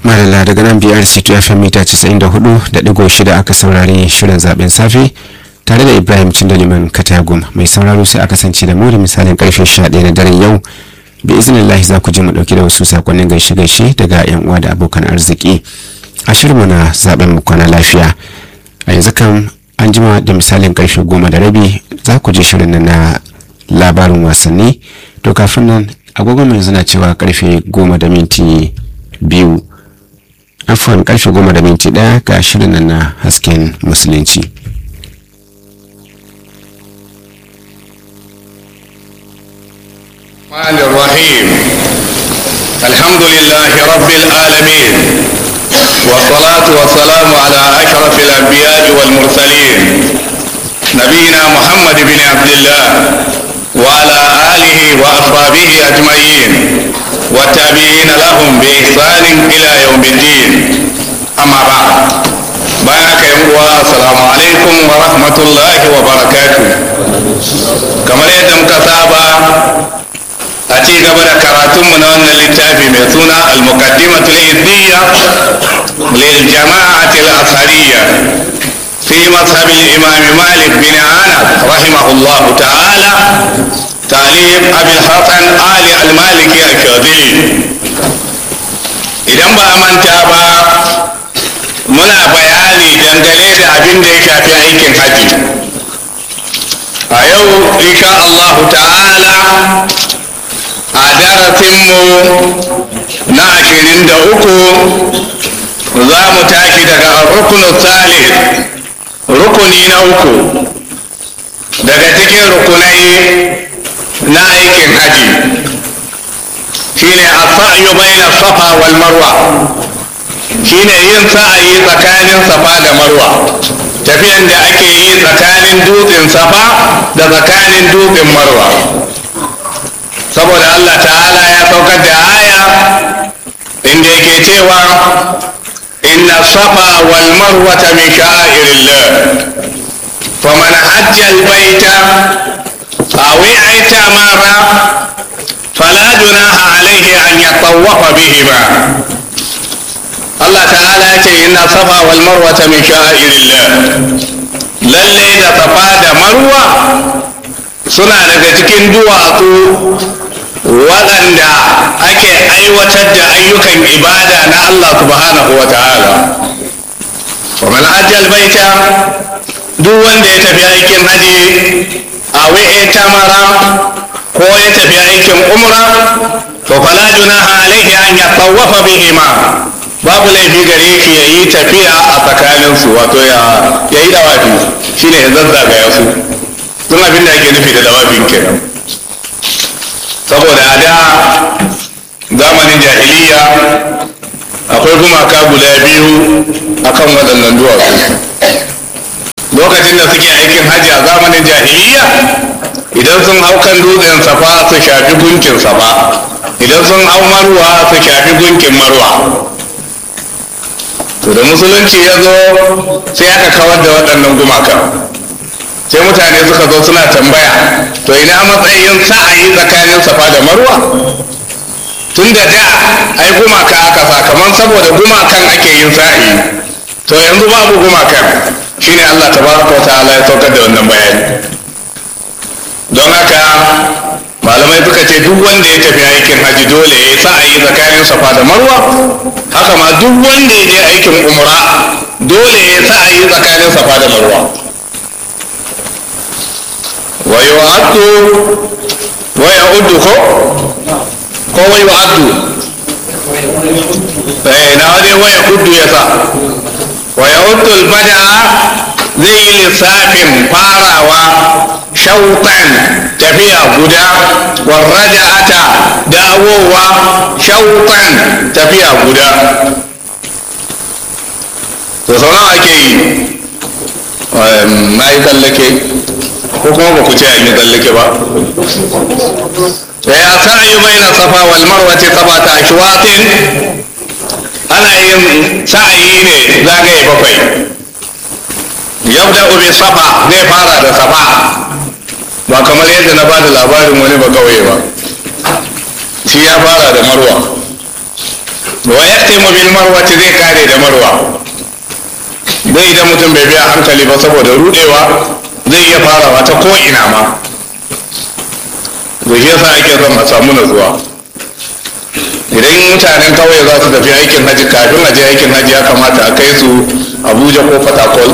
Malala daga nan biyar C2 FM mita 94.6 aka saurari shirin zaben safe tare da Ibrahim Cindaliman Katagum mai sauraro sai a kasance da mu da misalin karfe 11 na daren yau bi iznillahi za ku ji mu dauki da wasu sakonnin gaishe-gaishe daga yan uwa da abokan arziki a shirinmu na zaben mu kwana lafiya a yanzu kan an jima da misalin karfe goma da rabi za ku ji shirin na labarin wasanni to kafin nan agogon yanzu na cewa karfe goma da minti biyu afuwan karfe goma da minti daya ga shirin na hasken musulunci الرحمن الرحيم الحمد لله رب العالمين والصلاة والسلام على أشرف الأنبياء والمرسلين نبينا محمد بن عبد الله وعلى آله وأصحابه أجمعين والتابعين لهم بإحسان إلى يوم الدين أما بعد بارك يا السلام عليكم ورحمة الله وبركاته كما يدم كتابة a ci gaba da karatunmu na wannan littafi mai suna al-muqaddimatu al-izdiyya lil jama'ati al-ashariyya fi mazhab al-imam Malik bin Anas rahimahullahu ta'ala ta'lim Abi Hasan Ali al-Maliki al-Shadili idan ba a manta ba muna bayani dangane da abin da ya shafi aikin haji a yau insha Allah ta'ala a darasinmu na ashirin da uku za mu tashi daga rukunin salis rukuni na uku daga cikin rukunai na aikin haji shine as-sa'yu bayna safa wal marwa shine yin sa'ayi tsakanin safa da marwa tafiyan da ake yi tsakanin dutsen safa da tsakanin dutsen marwa saboda Allah ta'ala ya saukar da aya inda yake cewa inna safa wal marwata min sha'irillah faman hajja al baita aw i'tamara fala junaha alayhi an yatawwafa bihima Allah ta'ala ya ce inna safa wal marwata min sha'irillah lalle da safa da marwa suna daga cikin duwatsu waɗanda ake aiwatar da ayyukan ibada na Allah subhanahu wa ta'ala wa man hajjal baita duk wanda ya tafi aikin haji a wi'e tamara ko ya tafi aikin umra to fala junaha alaihi an yatawafa bihima babu laifi gare shi ya yi tafiya a tsakaninsu wato ya yi dawafi shine ya zazzagaya su tun abin da ake nufi da dawafin kenan saboda a da zamanin jahiliya akwai gumaka guda biyu akan waɗannan duwatsu lokacin da suke aikin hajji a zamanin jahiliya idan sun hau kan dutsen safa su shafi gunkin safa idan sun hau marwa su shafi gunkin marwa to da musulunci ya zo sai aka kawar da waɗannan gumakan sai mutane suka zo suna tambaya to ina matsayin sa'ayi tsakanin safa da marwa tun da da ai gumaka aka sakamakon saboda gumakan ake yin sa'ayi to yanzu babu gumakan shine Allah tabaraka ta'ala ya saukar da wannan bayani don haka malamai suka ce duk wanda ya tafi aikin haji dole ya yi sa'ayi tsakanin safa da marwa haka ma duk wanda ya je aikin umra dole ya yi sa'ayi tsakanin safa da marwa ويعد ويعد كو كو ويعد eh na wani waya kudu ya sa waya hudul bada zai yi lissafin farawa shautan tafiya guda warraja'ata dawowa shautan tafiya guda to sau nawa ake yi na yi tsallake ko kuma ba ku ce an yi tsallake ba ya sa'ayi bai na safa wal marwati sabata ashwatin ana yin sa'ayi ne zagaye bakwai yabda bi safa zai fara da safa ba kamar yadda na ba da labarin wani ba kawai ba shi ya fara da marwa wa yaktimu bil marwati zai kare da marwa zai idan mutum bai biya hankali ba saboda rudewa zai iya farawa ta ko ina ma da shi yasa ake son a samu natsuwa idan mutanen kauye za su tafi aikin haji kafin a je aikin haji ya kamata a kai su abuja ko fatakol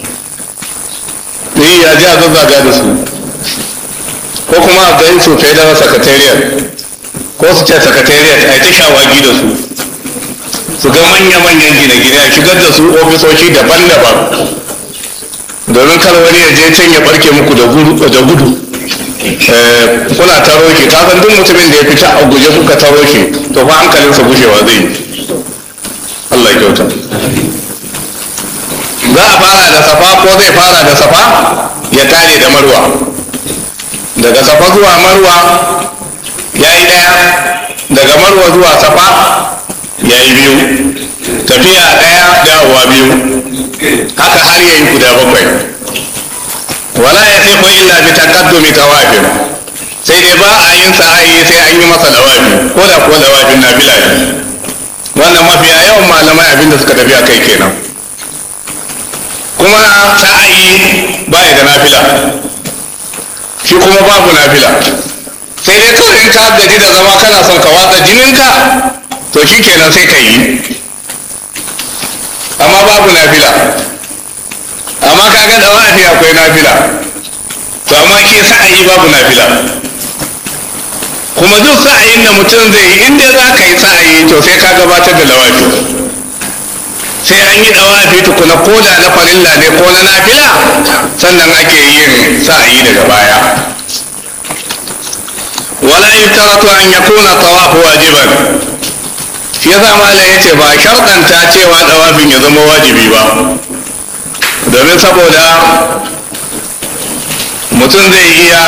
ni ya ji a zazzaga da su ko kuma a kai su federal secretariat ko su ce secretariat a yi ta shawagi da su su ga manya-manyan gine-gine a shigar da su ofisoshi daban-daban domin kar wani ya je can ya barke muku da gudu kuna taro shi ka san duk mutumin da ya fita a guje kuka taro shi to fa hankalinsa gushewa zai yi Allah ya kyauta za a fara da safa ko zai fara da safa ya tare da marwa daga safa zuwa marwa ya yi ɗaya daga marwa zuwa safa ya yi biyu tafiya ɗaya dawowa biyu haka har ya yi guda bakwai wala ya sai ko illa bi taqaddumi tawafin sai dai ba a yin sa'ayi sai an yi masa dawafi ko da kuwa dawafin nafila ne wannan mafiya yawan malamai abinda suka tafi a kai kenan kuma sa'ayi ba ya da nafila shi kuma babu nafila sai dai kawai in ka gaji da zama kana son ka watsa jininka to shi kenan sai ka yi amma babu nafila amma ka ga dawafi akwai nafila to amma shi sa'ayi babu nafila kuma duk sa'ayin da mutum zai yi inda za ka yi sa'ayi to sai ka gabatar da dawafi sai an yi dawafi tukuna ko da na farilla ne ko na nafila sannan ake yin sa'ayi daga baya wala yutaratu an yakuna tawafu wajiban shi yasa malam yace ba sharɗanta cewa dawafin ya zama wajibi ba domin saboda mutum zai iya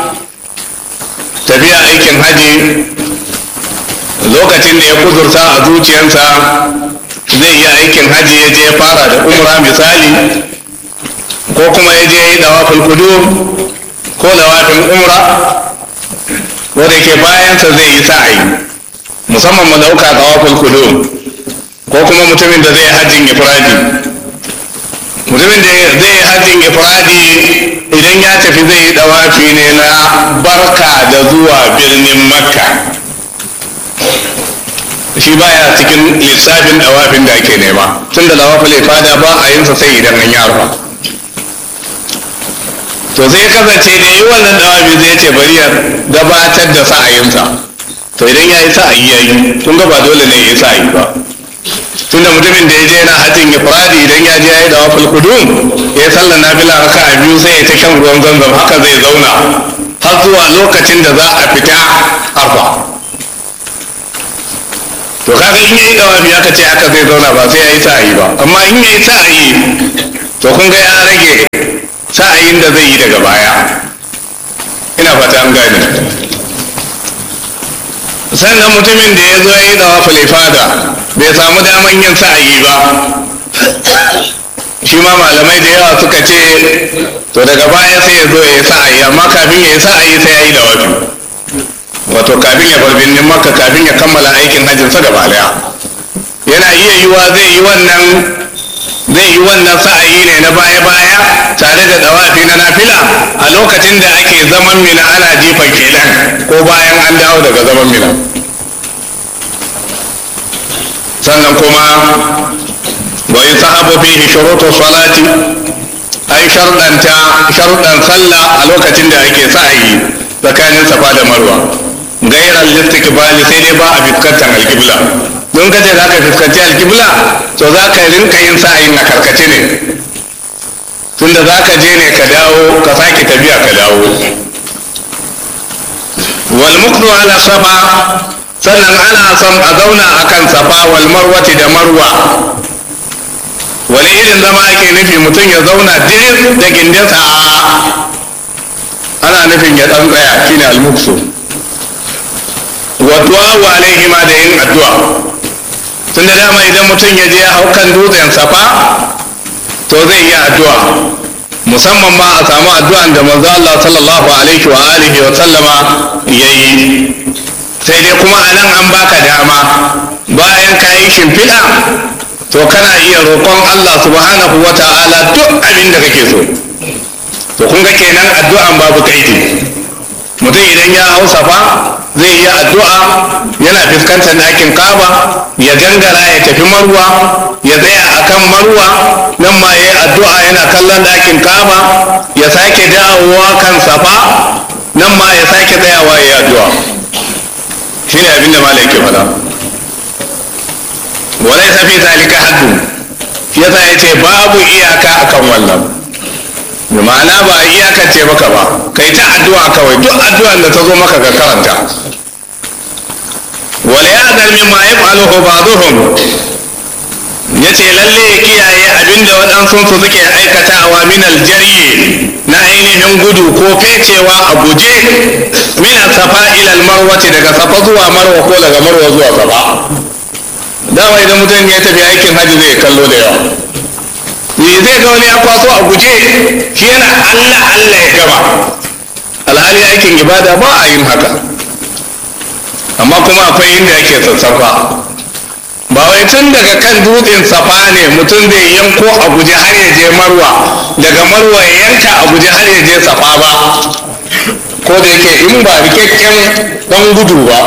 tafiya aikin haji lokacin da ya kudurta a zuciyarsa zai iya aikin haji ya je fara da umra misali ko kuma ya je yi dawafin kudu ko dawafin umra wanda ke bayansa zai yi sa'ayi musamman mu dauka dawafin kudu ko kuma mutumin da zai hajjin ifradi mutumin da zai yi hajjin ifradi idan ya tafi zai yi dawafi ne na barka da zuwa birnin makka shi baya cikin lissafin dawafin da ake nema tun da dawafin ifada ba a yinsa sai idan an yi arfa to sai ya kasance da yi wannan dawafi zai ce bari ya gabatar da sa'ayinsa to idan ya yi sa'ayi ya yi kun ga ba dole ne ya yi sa'ayi ba tunda mutumin da ya je yana hajjin ifradi idan ya je ya yi dawafin kudum ya yi sallar nafila raka a biyu sai ya ta shan ruwan zanzam haka zai zauna har zuwa lokacin da za a fita arfa to kaga in yayi dawafi aka ce haka zai zauna ba sai ya yi sa'ayi ba amma in ya yi sa'ayi to kun ga ya rage sa'ayin da zai yi daga baya ina fata an gane sannan mutumin da ya zo ya yi dawafin ifada bai samu daman yin sa'ayi ba shi ma malamai da yawa suka ce to daga baya sai ya zo ya yi sa'ayi amma kafin ya yi sa'ayi sai ya yi dawafi wato kafin ya bar birnin makka kafin ya kammala aikin hajjinsa gaba daya yana iya yiwa zai yi wannan zai yi wannan sa'ayi ne na baya-baya tare da dawafi na nafila a lokacin da ake zaman mina ana jifan kenan ko bayan an dawo daga zaman mina sannan kuma wa in sahabu fihi shurutu salati an sharɗanta sharɗan sallah a lokacin da ake sa'ayi tsakanin safa da marwa gairar listikbali sai dai ba a fuskantar alkibla don kace za ka fuskanci alkibla to za ka rinka yin sa'ayin a karkace ne tunda za ka je ne ka dawo ka sake tafiya ka dawo wal muknu ala safa sannan ana son a zauna akan safa wal marwati da marwa wani irin zama ake nufi mutum ya zauna diris da gindinsa ana nufin ya dan tsaya shine al-muksu wa du'a alaihima da yin addu'a tun da dama idan mutum ya je hau kan dutsen safa to zai yi addu'a musamman ma a samu addu'an da manzo Allah sallallahu alaihi wa alihi wa sallama yayi sai dai kuma a nan an baka dama bayan ka yi shimfiɗa to kana iya roƙon Allah subhanahu wa ta'ala duk abin da kake so to kun ga kenan addu'an babu kaidi mutum idan ya hau safa zai yi addu'a yana fuskantar ɗakin kaba ya gangara ya tafi marwa ya tsaya a kan marwa nan ma ya yi addu'a yana kallon ɗakin kaba ya sake dawowa kan safa nan ma ya sake tsayawa ya yi addu'a shi ne abin da malam yake faɗa walai safi zalika haddu yasa ya ce babu iyaka akan wannan da ma'ana ba a iyakance maka ba kai ta addu'a kawai duk addu'an da ta zo maka ka karanta wala ya dar min ma yaf'aluhu ba'dhum yace lalle ya kiyaye abinda waɗansu su suke aikatawa min aljari na ainihin gudu ko fecewa a guje min safa ila almarwati daga safa zuwa marwa ko daga marwa zuwa safa dama idan mutum ya tafi aikin hajji zai kallo da yawa me zai ga wani ya kwaso a guje shi yana allah allah ya gama alhali aikin ibada ba a yin haka amma kuma akwai inda ake sassafa ba wai tun daga kan dutsen safa ne mutum zai yanko a guje har ya je marwa daga marwa ya yanka a guje har ya je safa ba ko da yake in ba rikakken dan gudu ba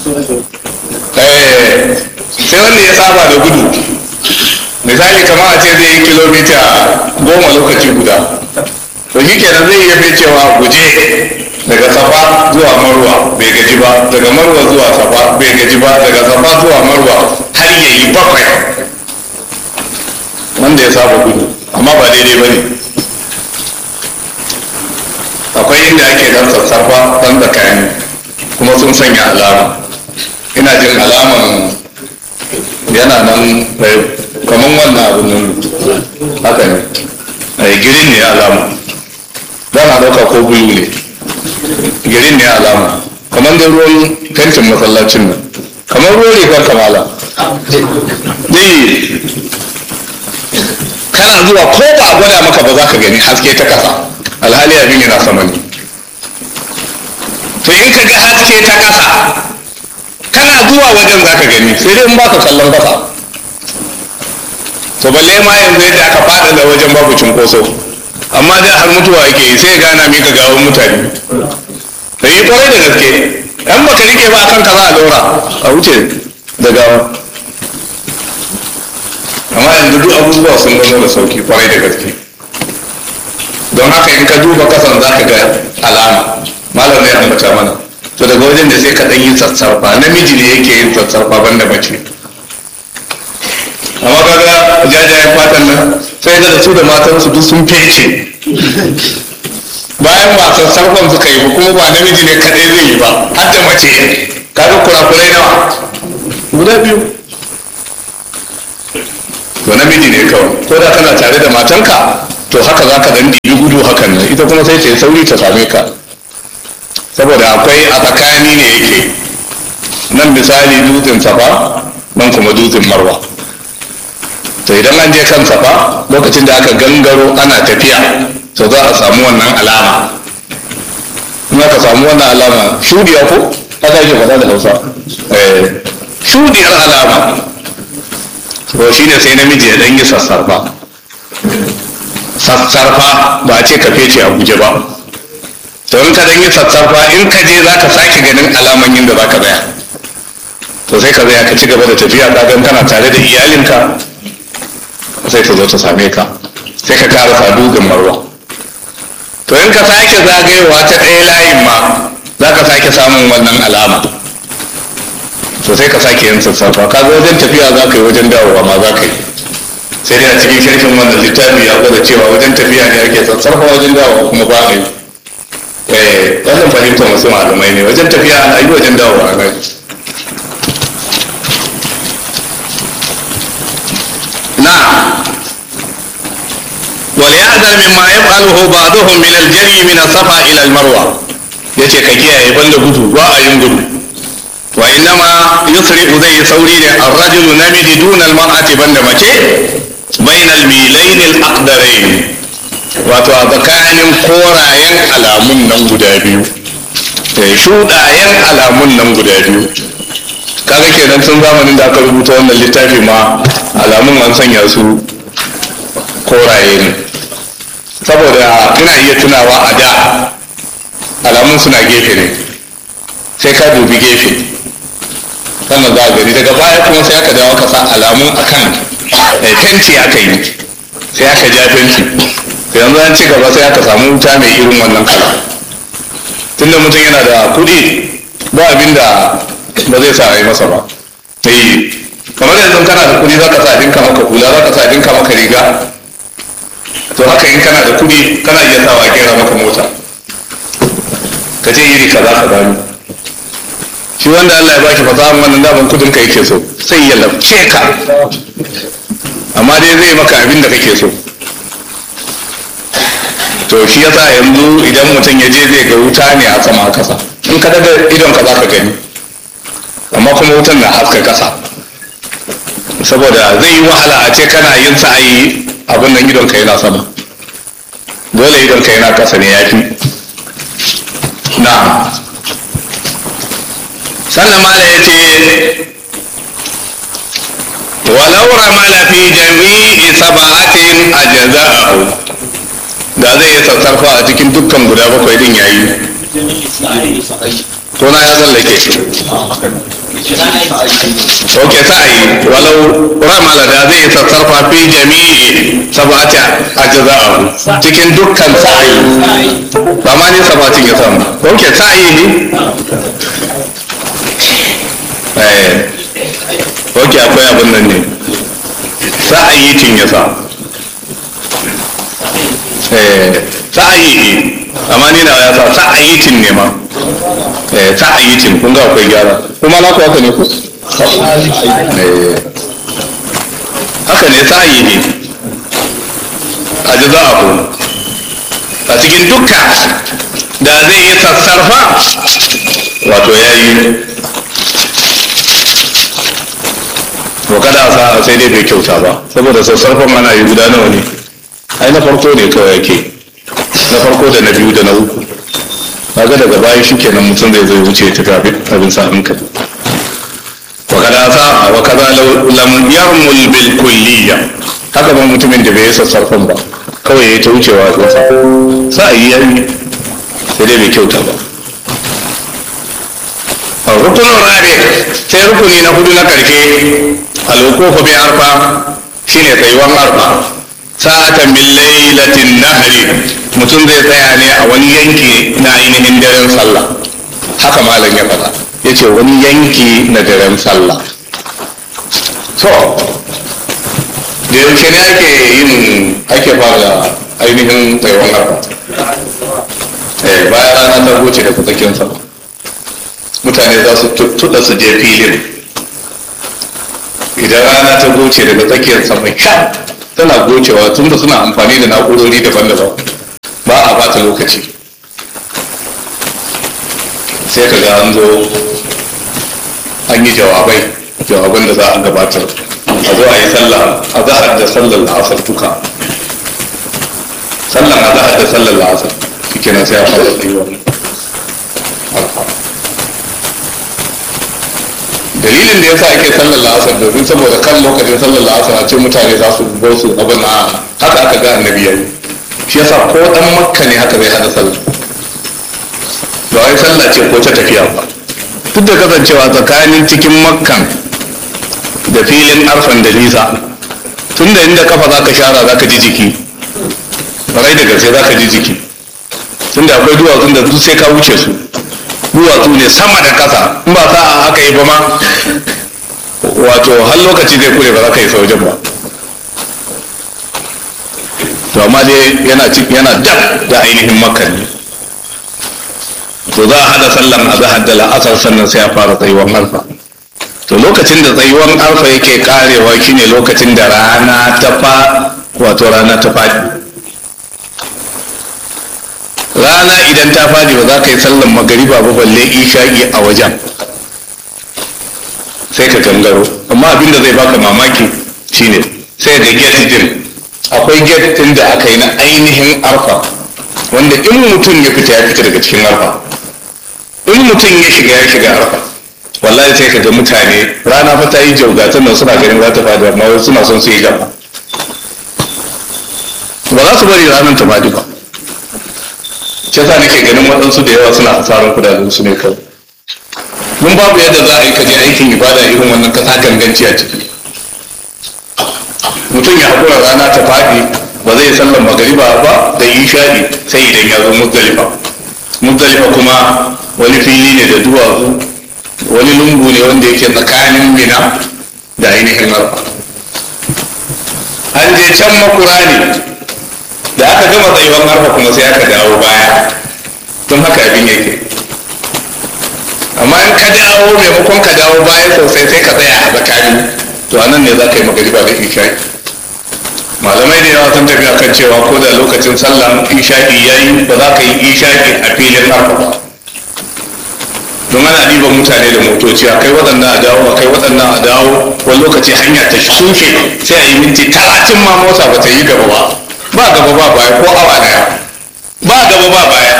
sai wanda ya saba da gudu misali kamar a ce zai yi kilomita goma lokaci guda to shi kenan zai iya cewa guje daga safa zuwa marwa bai gaji ba daga marwa zuwa safa bai gaji ba daga safa zuwa marwa har ya yi bakwai wanda ya saba gudu amma ba daidai ba ne akwai inda ake dan sassafa dan tsakani kuma sun sanya alama ina jin alaman yana nan kamar wannan abin nan haka ne ai girin ne alama za na ɗauka ko bulu ne girin ne alama kamar da ruwan fentin masallacin nan kamar ruwan rigar kamala ne kana zuwa ko ba a gwada maka ba za ka gani haske ta kasa alhali abin yana sama ne to in ka ga haske ta kasa kana zuwa wajen za ka gani sai dai in baka kallon kasa to balle ma yanzu yadda aka fada da wajen babu cunkoso amma da har mutuwa yake yi sai gana mika gawon mutane da yi kwarai da gaske yan baka rike ba kan ka za a daura a wuce da gawa amma yanzu duk abubuwa sun zama da sauki kwarai da gaske don haka in ka duba kasan za ka ga alama malam ne ambata mana to daga wajen da sai ka ɗan yi sassarfa namiji ne yake yin sassarfa banda mace amma kaga jajayen fatan nan sai ga da su da matan su duk sun fece bayan ba sassarfan suka yi ba kuma ba namiji ne kaɗai zai yi ba har da mace kaga kurakurai nawa guda biyu to namiji ne kawai ko da kana tare da matanka to haka za ka dan ɗibi gudu hakan nan ita kuma sai ta yi sauri ta same ka saboda akwai a tsakani ne yake nan misali dutsen safa nan kuma dutsen marwa to idan an je kan safa lokacin da aka gangaro ana tafiya to za a samu wannan alama in aka samu wannan alama shudiya ko haka yake faɗa da hausa shudiyar alama to shi ne sai namiji ya ɗan yi sassarfa sassarfa ba a ce ka fece a guje ba to in ka dan yi sassarfa in ka je za ka sake ganin alaman yin da za ka tsaya to sai ka tsaya ka ci gaba da tafiya ka gan kana tare da iyalinka sai ta zo ta same ka sai ka kara sadu ga marwa to in ka sake zagayewa ta ɗaya layin ma za ka sake samun wannan alama to sai ka sake yin sassafa ka ga wajen tafiya za ka yi wajen dawowa ma za ka yi sai dai a cikin sharhin wannan littafi ya gwada cewa wajen tafiya ne ake sassarfa wajen dawowa kuma ba a yi eh wannan fahimtar wasu malamai ne wajen tafiya ana yi wajen dawowa ana yi na وليحذر مما يفعله بعضهم من الجري من الصفا الى المروه yace ka kiyaye banda gudu ba a yin gudu wa innama yusri'u zai sauri ne ar-rajulu namiji duna al-mar'ati banda mace bayna al-milayn al-aqdarayn wato a tsakanin korayen alamun nan guda biyu shuɗayen alamun nan guda biyu kaga kenan tun zamanin da aka rubuta wannan littafi ma alamun an sanya su koraye ne saboda ina iya tunawa a da alamun suna gefe ne sai ka dubi gefe sannan za a gani daga baya kuma sai aka dawo ka sa alamun akan fenti aka yi sai aka ja fenti sai yanzu an ci gaba sai aka samu wuta mai irin wannan kala tunda mutum yana da kuɗi ba abin da ba zai sa a yi masa ba eh kamar yanzu kana da kuɗi za ka sa dinka maka hula za ka sa dinka maka riga to haka in kana da kuɗi kana iya sawa gera maka mota ka je iri kaza ka gano shi wanda Allah ya baki fasahan wannan daban kudin ka yake so sai ya lafce ka amma dai zai maka abin da kake so to shi yasa yanzu idan mutum ya je zai ga wuta ne a sama a kasa in ka daga idon ka za ka gani amma kuma wutan na haska kasa saboda zai yi wahala a ce kana yin sa'ayi abin nan idon ka yana sama dole idon ka yana kasa ne ya fi na sannan mala ya ce walau ramala fi jami'i sab'atin ajza'ahu da zai yi sassarfa a cikin dukkan guda bakwai din yayi ko na ya tsallake ok sa'ayi walau ramala da zai yi sassarfa fi jami'i sab'ati ajza'ahu cikin dukkan sa'ayi ba ma ne sabatin ya samu ok sa'ayi ne eh ok akwai abin nan ne sa'ayi tin ya sa eh sa'ayi ne amma ni na ya sa sa'ayi tin ne ma eh sa'ayi tin kun ga akwai gyara kuma na ku haka ne ku eh haka ne sa'ayi ne a ji za a ku a cikin dukka da zai yi sassarfa wato ya yi to kada a sa sai dai bai kyauta ba saboda sassarfan ana yi guda nawa ne ai na farko ne kawai yake na farko da na biyu da na uku kaga daga baya shi kenan mutum zai zai wuce ta tafi abin sa hankali wa kada sa wa kaza lam yarmul bil kulliyya haka ba mutumin da bai yi sassarfan ba kawai ya ta wucewa a sa sa yi yayi sai dai bai kyauta ba rukunin rabe sai rukuni na hudu na karshe alwukufu bi arfa shine tsayuwan arfa sa'atan min lailatin nahri mutum zai tsaya ne a wani yanki na ainihin daren sallah haka malam ya faɗa ya ce wani yanki na daren sallah to da yaushe ne ake yin ake fara ainihin tsayuwan arfa eh bayan rana ta goce da tsakiyar sallah mutane za su tuttuɗa su je filin idan rana ta goce daga tsakiyar sama sha tana gocewa tun da suna amfani da na'urori daban-daban ba a bata lokaci sai ka ga an zo an yi jawabai jawaban da za a gabatar a zo a yi sallah a zahar da sallar la'asar duka sallar a zahar da sallar la'asar shi kenan sai a fara tsayuwa dalilin da yasa ake sallar la'asar domin saboda kan lokacin sallar la'asar a ce mutane za su go su abin na haka aka ga annabi yayi shi yasa ko dan makka ne haka zai hada sallah ba wai sallah ce ko ta tafiya ba duk da kasancewa tsakanin cikin makkan da filin arfan da nisa tun da inda kafa zaka shara zaka ji jiki rai da gaske zaka ji jiki tunda akwai duwatsun da duk sai ka wuce su duwatsu ne sama da ƙasa in ba sa'a aka yi ba ma wato har lokaci zai kure ba za ka yi wajen ba to amma dai yana yana dab da ainihin makka ne to za a hada sallan a zahar da la'asar sannan sai a fara tsayuwan alfa to lokacin da tsayuwan alfa yake karewa shine lokacin da rana ta fa wato rana ta faɗi rana idan ta fadi ba za ka yi sallan magariba ba balle isha'i a wajen sai ka gangaro amma abinda zai baka mamaki shine sai ga gate din akwai gate din da aka yi na ainihin arfa wanda in mutum ya fita ya fita daga cikin arfa in mutum ya shiga ya shiga arfa wallahi sai ka ga mutane rana fa ta yi jauga nan suna ganin za ta fadi amma wasu suna son su yi gaba ba za su bari ranar ta fadi ba shi yasa nake ganin waɗansu da yawa suna hasarar kudaden su ne kawai mun babu yadda za a yi kaje aikin ibada irin wannan kasa ganganci a ciki mutum ya haƙura rana ta faɗi ba zai sallan magariba ba da isha'i sai idan ya zo muzdalifa muzdalifa kuma wani fili ne da duwatsu wani lungu ne wanda yake tsakanin mina da ainihin arfa an je can makura ne da aka gama tsayuwar arfa kuma sai aka dawo baya don haka abin yake amma in ka dawo maimakon ka dawo baya sosai sai ka tsaya a tsakani to a nan ne za ka yi magariba da isha'i malamai da yawa sun tafi akan cewa ko da lokacin sallan isha'i ya yi ba za ka yi isha'i a filin arfa ba don ana ɗiban mutane da motoci a kai waɗannan a dawo a kai waɗannan a dawo wani lokaci hanya ta shuke sai a yi minti talatin ma mota ba ta yi gaba ba ba gaba ba baya ko awa daya ba gaba ba baya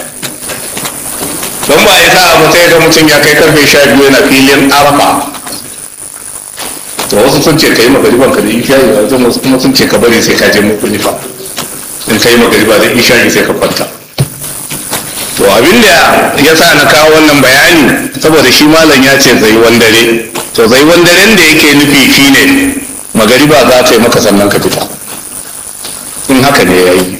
don ba ya sa abu sai ga mutum ya kai karfe sha biyu yana filin arfa to wasu sun ce ka yi magariban ka da isha'i wasu wasu kuma sun ce ka bari sai ka je mukulifa in ka yi magariba da isha'i sai ka kwanta to abin da ya sa na kawo wannan bayani saboda shi malam ya ce zai dare to zai daren da yake nufi shine magariba za ta yi maka sannan ka fita in haka ne ya yi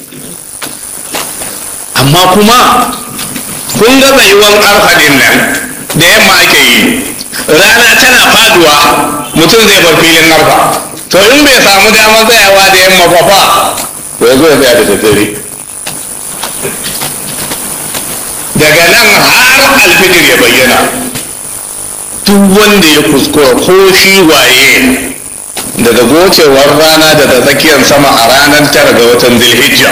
amma kuma kun ga tsayuwan arfadin nan da yamma ake yi rana tana faduwa mutum zai bar filin arfa to in bai samu damar tsayawa da yamma ba fa to ya zo ya tsaya da daddare daga nan har alfijir ya bayyana duk wanda ya kuskura ko shi waye daga gocewar rana daga tsakiyar sama a ranar tara ga watan zilhijja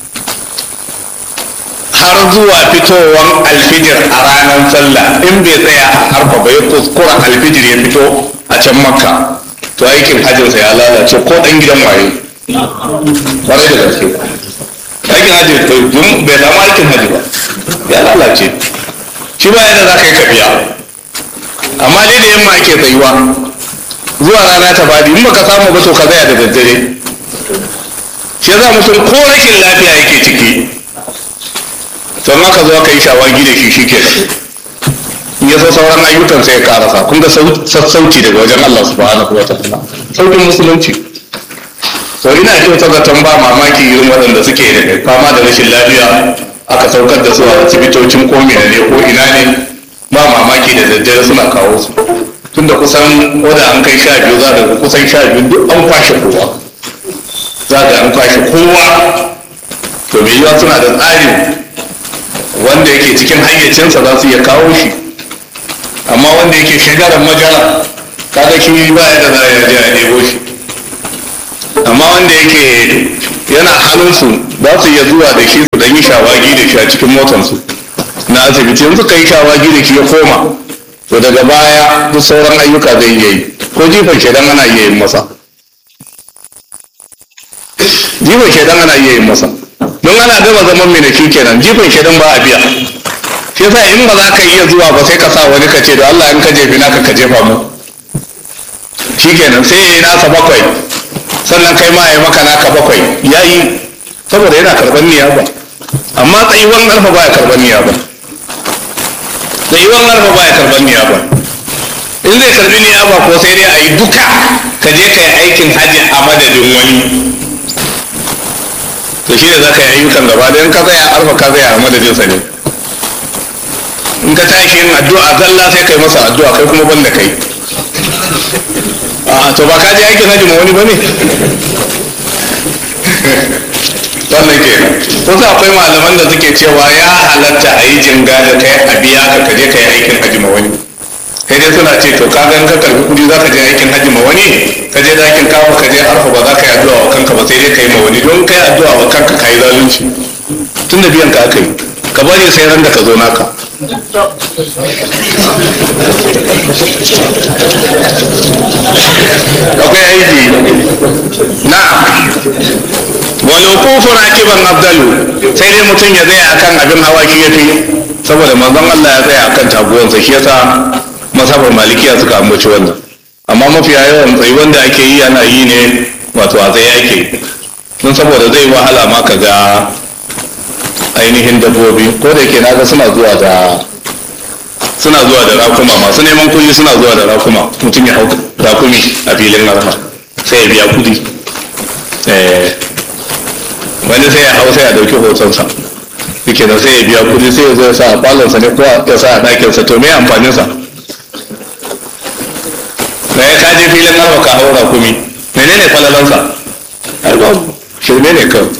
har zuwa fitowar alfijir a ranar sallah in bai tsaya a harfa ba ya kuskura alfijir ya fito a can makka to aikin hajjinsa ya lalace ko ɗan gidan waye kwarai da gaske aikin hajji bai samu aikin hajji ba ya lalace shi ba yadda za ka yi ka biya amma dai da yamma ake tsayuwa zuwa rana ta fadi in baka samu ba to ka tsaya da daddare shi yasa mutum ko rashin lafiya yake ciki to ma ka zo ka yi shawagi da shi shike in ya so sauran ayyukan sai ya karasa kun ga sassauci daga wajen Allah subhanahu wa ta'ala saukin musulunci to ina ji wata zaton ba mamaki irin waɗanda suke da fama da rashin lafiya aka saukar da su a asibitocin ko ne ko ina ne ba mamaki da daddare suna kawo su tunda kusan wadda an kai sha biyu za ga kusan sha biyu duk an kwashe kowa za ga an kwashe kowa to mai yiwa suna da tsarin wanda yake cikin hayyacinsa za su iya kawo shi amma wanda yake shagarar majara kaga shi ba ya da za a je a ɗebo shi amma wanda yake yana hannunsu za su iya zuwa da shi su dan yi shawagi da shi a cikin motansu na asibiti yanzu ka yi shawagi da shi ya koma to daga baya duk sauran ayyuka zai iya yi ko jifan shaidan ana iya yin masa jifan shaidan ana iya yin masa don ana gama zaman mai da shi kenan jifan shaidan ba a biya shi yasa in ba za ka iya zuwa ba sai ka sa wani ka ce da Allah in ka jefi naka ka jefa mu shi kenan sai ya yi nasa bakwai sannan kai ma ya maka naka bakwai ya yi saboda yana karɓar niyya ba amma tsayuwan alfa ba ya karɓar niyya ba tsayuwan alfa ba ya karɓar niyya ba in zai karɓi niyya ba ko sai dai a yi duka ka je ka yi aikin hajji a madadin wani to shi ne za ka yi ayyukan gaba da in ka tsaya alfa ka tsaya a madadinsa ne in ka tashi yin addu'a zalla sai kai masa addu'a kai kuma banda kai a to ba ka je aikin hajji ma wani ba ne wannan ke wasu akwai malaman da suke cewa ya halatta a yi jinga da kai a biya ka kaje ka yi aikin hajji ma wani kai dai suna ce to ka gan ka karbi kudi za ka je aikin hajji ma wani ka je dakin kawo ka je arfa ba za ka yi addu'a wa kanka ba sai dai ka yi ma wani don ka yi addu'a wa kanka ka yi zalunci tun da biyan ka aka yi ka bari sai ran da ka zo naka akwai aiki na'am wal wuqufu rakiban afdalu sai dai mutum ya tsaya akan abin hawa shi yafi saboda manzon Allah ya tsaya akan taguwansa shi yasa masabar malikiya suka ambaci wannan amma mafiya yawan tsayi wanda ake yi ana yi ne wato a tsaye ake don saboda zai wahala ma ka ga ainihin dabbobi ko da ke naga suna zuwa da suna zuwa da rakuma masu neman kuɗi suna zuwa da rakuma mutum ya hau rakumi a filin arfa sai ya biya kuɗi wani sai ya hau sai ya dauki hotonsa yake da sai ya biya kuɗi sai ya zo ya sa a falonsa ne ko ya sa a ɗakinsa to me amfaninsa na ya kaje filin arfa ka hau rakumi menene falalansa ai babu shirme ne kawai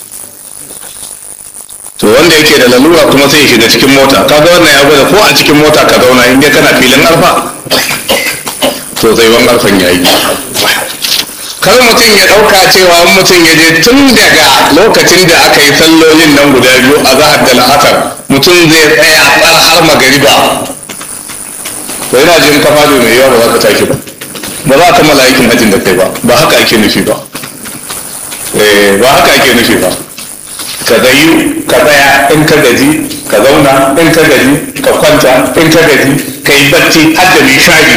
to wanda yake da lalura kuma sai ya shiga cikin mota kaga wannan ya gwada ko a cikin mota ka zauna in dai kana filin arfa to zai wan arfan ya yi kar mutum ya ɗauka cewa mutum ya je tun daga lokacin da aka yi sallolin nan guda biyu a zahar da la'asar mutum zai tsaya tsar har magariba to yana jin kafa da mai yawa ba za ka tashi ba ba za ka mala aikin hajjin da kai ba ba haka ake nufi ba ba haka ake nufi ba ka zayu ka tsaya in ka gaji ka zauna in ka gaji ka kwanta in ka gaji ka yi bacci har da nishadi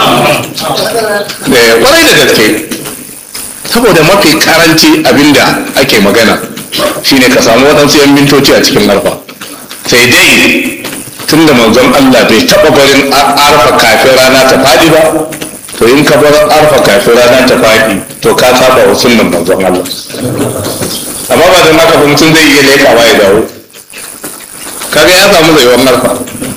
kwarai da gaske saboda mafi karanci abinda ake magana shine ka samu waɗansu yan mintoci a cikin arfa sai dai tun da manzon Allah bai taɓa barin arfa kafin rana ta faɗi ba to in ka bar arfa kafin rana ta faɗi to ka saba wa sunnan manzon Allah amma ba da haka mutum zai iya lekawa ya dawo kaga ya samu zaiwan arfa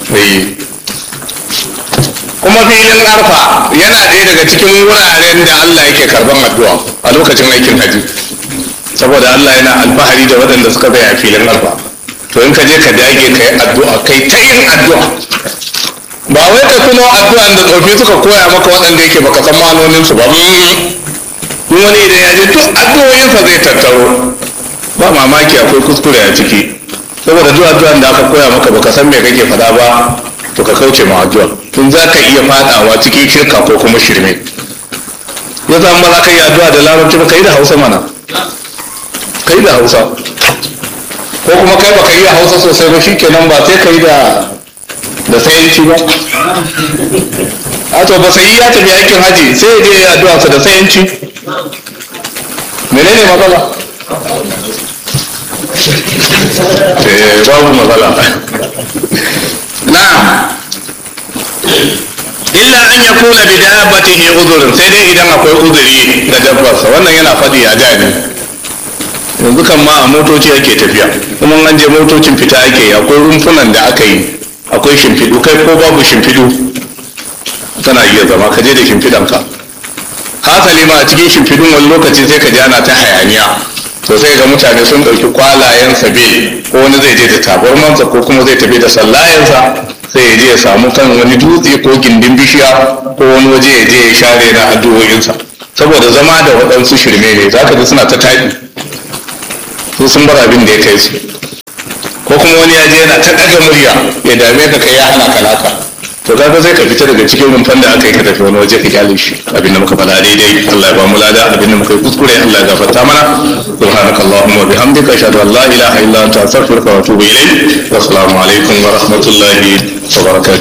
kuma filin arfa yana ɗaya daga cikin wuraren da Allah yake karban addu'a a lokacin aikin haji saboda Allah yana alfahari da waɗanda suka zai a filin arfa to in ka je ka dage ka yi addu'a kai ta yin addu'a ba wai ka tuno addu'an da tsofi suka koya maka waɗanda yake baka san manoninsu ba wani idan ya je duk addu'o'insa zai tattaro ba mamaki akwai kuskure a ciki saboda duk addu'an da aka koya maka baka san me kake faɗa ba to ka kauce ma addu'a tun za ka iya faɗawa cikin shirka ko kuma shirme ya zama ba za ka yi addu'a da larabci ba ka yi da hausa mana ka yi da hausa ko kuma kai baka yi hausa sosai ba shikenan ba sai ka yi da da sayanci ba a to ba sai ya tafi aikin haji sai ya je ya addu'a sa da sayanci menene matsala eh babu matsala na'am illa an yakuna bi dabbatihi uzurun sai dai idan akwai uzuri ga dabbarsa wannan yana faɗi a gani yanzu kan ma a motoci ake tafiya kuma an je motocin fita ake yi akwai rumfunan da aka yi akwai shimfiɗu kai ko babu shimfiɗu kana iya zama ka je da shimfiɗanka hasali ma a cikin shimfiɗun wani lokaci sai ka ji ana ta hayaniya to sai ga mutane sun ɗauki kwalayen sabe ko wani zai je da tabarmansa ko kuma zai tafi da sallayensa sai ya je ya samu kan wani dutse ko gindin bishiya ko wani waje ya je ya share na addu'o'insa saboda zama da waɗansu shirme ne za ka ji suna ta taɗi su sun bar abin da ya kai su ko kuma wani ya je yana ta ɗaga murya ya dame ka kai ya hana ka naka to kaga sai ka fita daga cikin rumfan da aka yi ka tafi wani waje ka kyale shi abinda muka faɗa daidai Allah ya ba mu lada abinda muka yi kuskure Allah ya gafarta mana subhanakallahumma wa bihamdika ashhadu an la ilaha illa anta astaghfiruka wa atubu ilayk wa assalamu alaikum wa rahmatullahi wa barakatuh